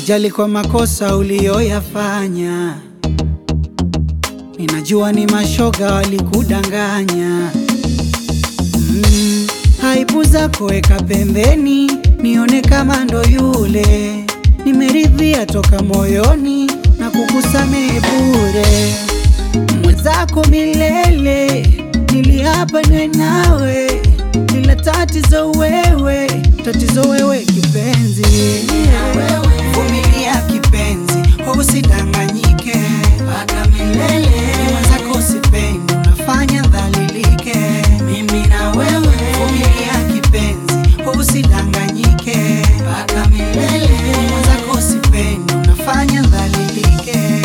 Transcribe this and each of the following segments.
Usijali kwa makosa uliyoyafanya, ninajua ni mashoga walikudanganya. Mm, aibu zako weka pembeni, nione kama ndo yule. Nimeridhia toka moyoni na kukusamehe bure, mwenzako milele. Niliapa niwe nawe, ila tatizo wewe, tatizo wewe kipenzi. Vumilia kipenzi, usidanganyike mpaka milele. Mwenzako usipendi, unafanya dhalilike. Mimi na wewe, vumilia kipenzi, usidanganyike mpaka milele. Mwenzako usipendi, unafanya dhalilike.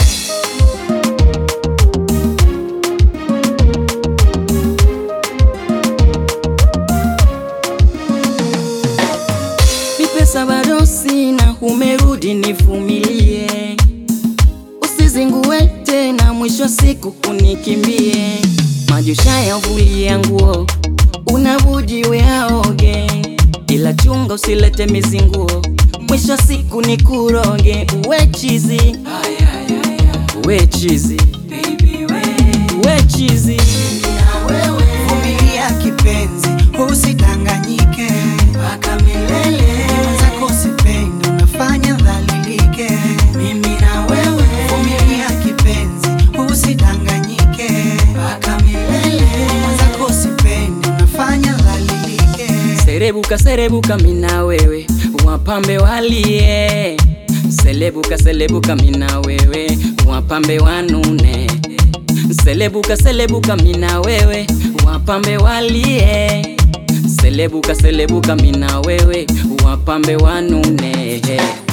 Ni pesa bado sina, umerudi nivumilie, usizingue tena, mwisho wa siku kunikimbie. Majusha yavulie nguo, unabudi we aoge, ila chunga usilete mizinguo, mwisho wa siku nikuroge. Uwe chizi, uwe chizi, uwe chizi. Vumilia kipenzi, usidanganyike mpaka milele. Mwenzako usipendi, unafanya dhalilike. Mimi na wewe, vumilia kipenzi, usidanganyike mpaka milele. Mwenzako usipendi, unafanya dhalilike. Serebuka serebuka mina wewe wapambe walie Selebuka selebuka mina wewe wapambe wanune Selebuka selebuka mina wewe wapambe walie Selebuka selebuka mina wewe wapambe wanune